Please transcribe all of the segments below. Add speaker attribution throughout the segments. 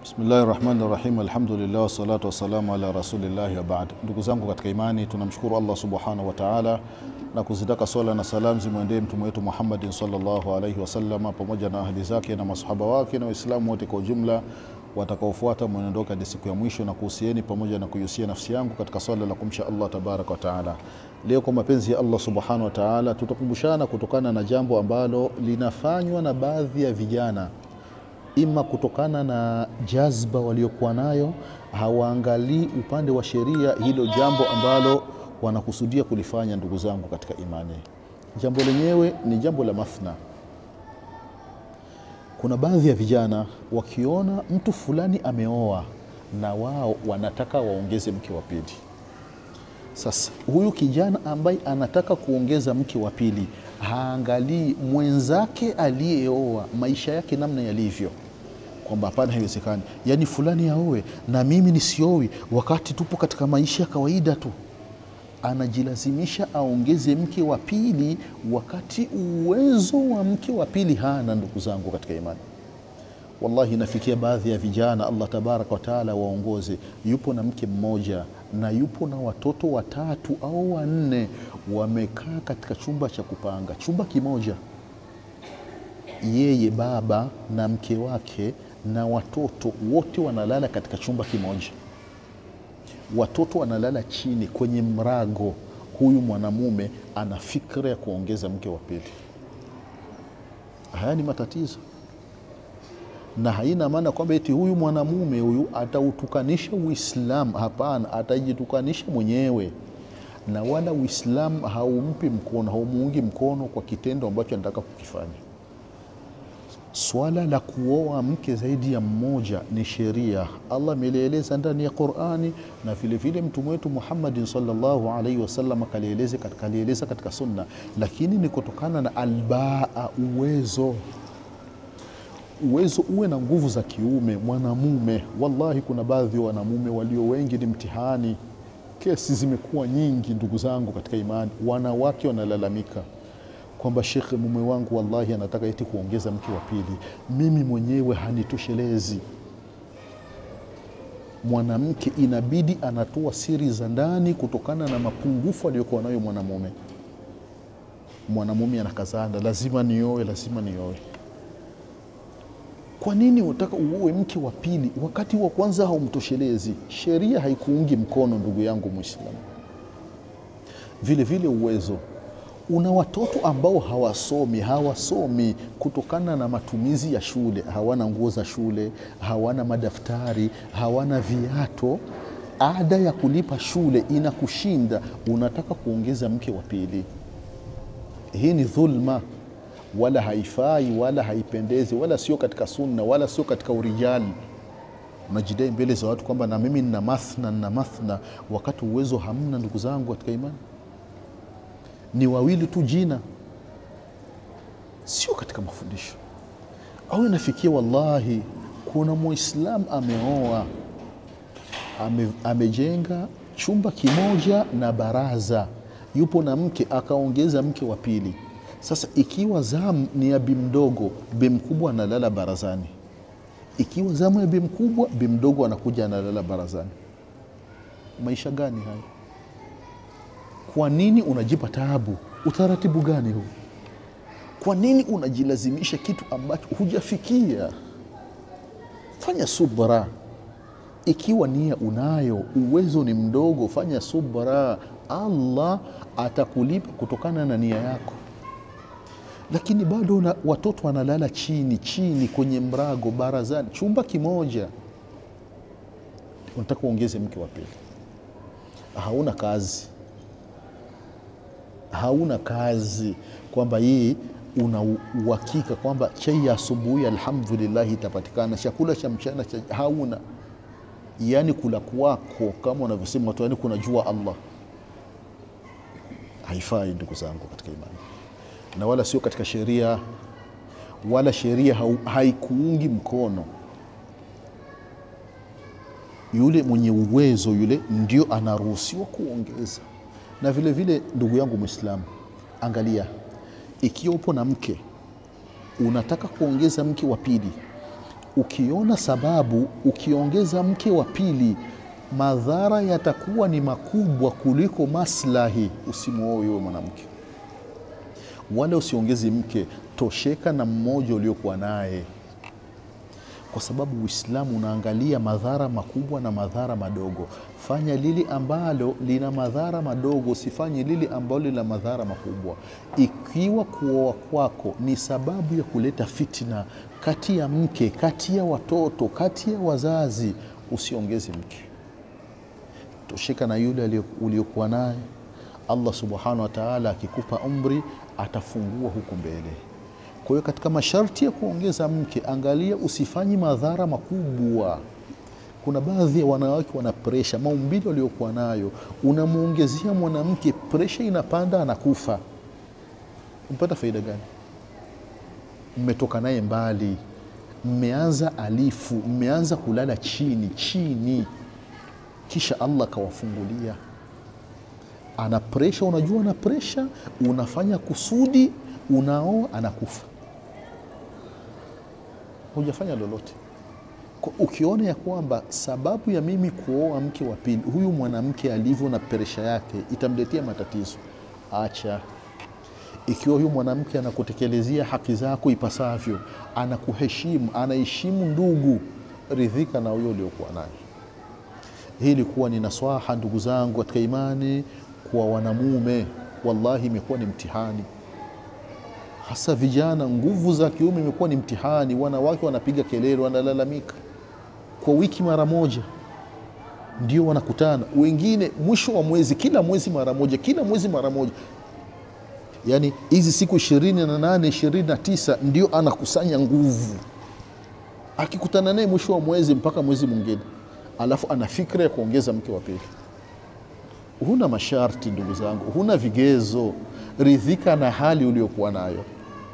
Speaker 1: Bismillahi rahmani rahim, alhamdulillah wassalatu wassalamu ala rasulillahi wabaad. Ndugu zangu katika imani, tunamshukuru Allah subhanahu wa taala na kuzitaka swala na salam zimwendee mtume wetu Muhammadin sallallahu alaihi wasallama pamoja na ahli zake na masahaba wake na Waislamu wote kwa ujumla watakaofuata mwenendo hadi siku ya mwisho, na kuhusieni pamoja na kuihusia nafsi yangu katika swala la kumsha Allah tabaraka wa taala. Leo kwa mapenzi ya Allah subhanahu wa taala, tutakumbushana kutokana na jambo ambalo linafanywa na baadhi ya vijana ima kutokana na jazba waliokuwa nayo, hawaangalii upande wa sheria, hilo jambo ambalo wanakusudia kulifanya. Ndugu zangu katika imani, jambo lenyewe ni jambo la mathna. Kuna baadhi ya vijana wakiona mtu fulani ameoa na wao wanataka waongeze mke wa pili. Sasa huyu kijana ambaye anataka kuongeza mke wa pili haangalii mwenzake aliyeoa maisha yake namna yalivyo, kwamba hapana, haiwezekani, yaani fulani aoe na mimi nisiowi, wakati tupo katika maisha ya kawaida tu. Anajilazimisha aongeze mke wa pili, wakati uwezo wa mke wa pili hana. Ndugu zangu katika imani, wallahi inafikia baadhi ya vijana, Allah tabaraka wa taala waongoze, yupo na mke mmoja na yupo na watoto watatu au wanne, wamekaa katika chumba cha kupanga, chumba kimoja, yeye baba na mke wake na watoto wote wanalala katika chumba kimoja. Watoto wanalala chini kwenye mrago. Huyu mwanamume ana fikra ya kuongeza mke wa pili. Haya ni matatizo, na haina maana kwamba eti huyu mwanamume huyu atautukanisha Uislamu. Hapana, atajitukanisha mwenyewe, na wala Uislamu haumpi mkono, haumuungi mkono kwa kitendo ambacho anataka kukifanya. Swala la kuoa mke zaidi ya mmoja ni sheria, Allah amelieleza ndani ya Qurani na vilevile mtume wetu Muhammadin sallallahu alaihi wasallam kalieleza katika, katika Sunna, lakini ni kutokana na albaa, uwezo uwezo uwe na nguvu za kiume mwanamume. Wallahi, kuna baadhi ya wanamume walio wengi ni mtihani. Kesi zimekuwa nyingi, ndugu zangu katika imani, wanawake wanalalamika kwamba shekhe, mume wangu wallahi anataka eti kuongeza mke wa pili, mimi mwenyewe hanitoshelezi. Mwanamke inabidi anatoa siri za ndani kutokana na mapungufu aliyokuwa nayo mwanamume. Mwanamume anakazana, lazima nioe, lazima nioe. Kwa nini unataka uoe mke wa pili wakati wa kwanza haumtoshelezi? Sheria haikuungi mkono, ndugu yangu Mwislamu. Vile vile uwezo una watoto ambao hawasomi, hawasomi kutokana na matumizi ya shule, hawana nguo za shule, hawana madaftari, hawana viato, ada ya kulipa shule inakushinda, unataka kuongeza mke wa pili. Hii ni dhulma, wala haifai, wala haipendezi, wala sio katika sunna, wala sio katika urijali. Unajidai mbele za watu kwamba na mimi nina mathna, nina mathna, wakati uwezo hamna. Ndugu zangu katika imani ni wawili tu jina, sio katika mafundisho. Au inafikia wallahi, kuna muislamu ameoa ame, amejenga chumba kimoja na baraza, yupo na mke, akaongeza mke wa pili. Sasa ikiwa zamu ni ya bimdogo, bimkubwa analala barazani. Ikiwa zamu ya bimkubwa, bimdogo anakuja analala barazani. Maisha gani haya? Kwa nini unajipa taabu? Utaratibu gani huu? Kwa nini unajilazimisha kitu ambacho hujafikia? Fanya subra. Ikiwa nia unayo, uwezo ni mdogo, fanya subra, Allah atakulipa kutokana na nia yako. Lakini bado na watoto wanalala chini chini kwenye mrago barazani, chumba kimoja, unataka uongeze mke wa pili. Hauna kazi hauna kazi kwamba hii una uhakika kwamba chai ya asubuhi alhamdulillah itapatikana, chakula cha mchana cha hauna. Yani kula kwako kama unavyosema watu, yani kunajua Allah. Haifai ndugu zangu katika imani, na wala sio katika sheria, wala sheria haikuungi mkono. Yule mwenye uwezo yule ndio anaruhusiwa kuongeza na vile vile ndugu yangu Mwislamu, angalia, ikiwa upo na mke unataka kuongeza mke wa pili, Ukiona sababu, ukiongeza mke wa pili, madhara yatakuwa ni makubwa kuliko maslahi, usimwoe huyo mwanamke, wala usiongezi mke. Tosheka na mmoja uliokuwa naye, kwa sababu Uislamu unaangalia madhara makubwa na madhara madogo. Fanya lili ambalo lina madhara madogo, usifanye lili ambalo lina madhara makubwa. Ikiwa kuoa kwako ni sababu ya kuleta fitna kati ya mke, kati ya watoto, kati ya wazazi, usiongeze mke. Tosheka na yule uliokuwa naye. Allah subhanahu wa ta'ala akikupa umri atafungua huku mbele. Kwa hiyo katika masharti ya kuongeza mke, angalia usifanyi madhara makubwa. Kuna baadhi ya wanawake wana presha, maumbile waliokuwa nayo, unamwongezea mwanamke presha, inapanda, anakufa. Mpata faida gani? Mmetoka naye mbali, mmeanza alifu, mmeanza kulala chini chini, kisha Allah kawafungulia. Ana presha, unajua ana presha, unafanya kusudi, unaoa, anakufa, hujafanya lolote. Ukiona ya kwamba sababu ya mimi kuoa mke wa pili, huyu mwanamke alivyo na presha yake itamletea matatizo, acha. Ikiwa huyu mwanamke anakutekelezea haki zako ipasavyo, anakuheshimu, anaheshimu ndugu, ridhika na huyo uliokuwa naye. Hii ilikuwa ni naswaha, ndugu zangu katika imani, kwa wanamume. Wallahi imekuwa ni mtihani, hasa vijana, nguvu za kiume imekuwa ni mtihani. Wanawake wanapiga kelele, wanalalamika kwa wiki mara moja ndio wanakutana, wengine mwisho wa mwezi, kila mwezi mara moja, kila mwezi mara moja. Yaani hizi siku ishirini na nane ishirini na tisa ndio anakusanya nguvu, akikutana naye mwisho wa mwezi mpaka mwezi mwingine, alafu ana fikra ya kuongeza mke wa pili. Huna masharti ndugu zangu, huna vigezo, ridhika na hali uliokuwa nayo.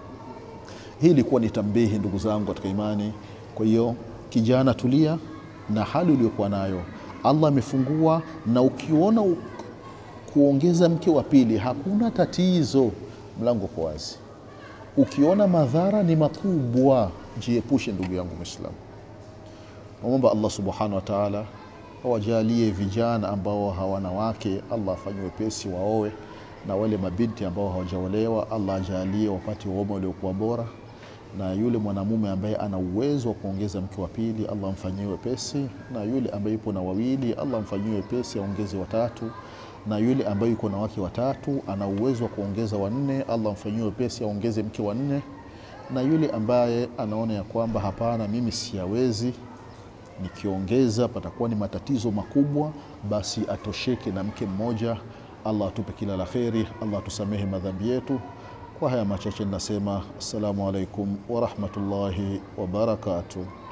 Speaker 1: Hii ilikuwa ni tambihi ndugu zangu katika imani. Kwa hiyo kijana, tulia na hali uliokuwa nayo, Allah amefungua. Na ukiona kuongeza mke wa pili hakuna tatizo, mlango uko wazi. Ukiona madhara ni makubwa, jiepushe ndugu yangu Muislamu. Naomba Allah subhanahu wa ta'ala awajalie vijana ambao hawana wake, Allah afanye wepesi waowe, na wale mabinti ambao hawajaolewa, Allah ajalie wapate uomo uliokuwa bora na yule mwanamume ambaye ana uwezo wa kuongeza mke wa pili Allah amfanyie wepesi, na yule ambaye yupo na wawili Allah amfanyie wepesi aongeze watatu, na yule ambaye yuko na wake watatu ana uwezo wa kuongeza wanne Allah amfanyie wepesi aongeze mke wa nne, na yule ambaye anaona ya kwamba hapana, mimi siyawezi, nikiongeza patakuwa ni matatizo makubwa, basi atosheke na mke mmoja. Allah atupe kila la kheri, Allah atusamehe madhambi yetu. Kwa haya machache ninasema assalamu alaikum warahmatullahi wabarakatuh.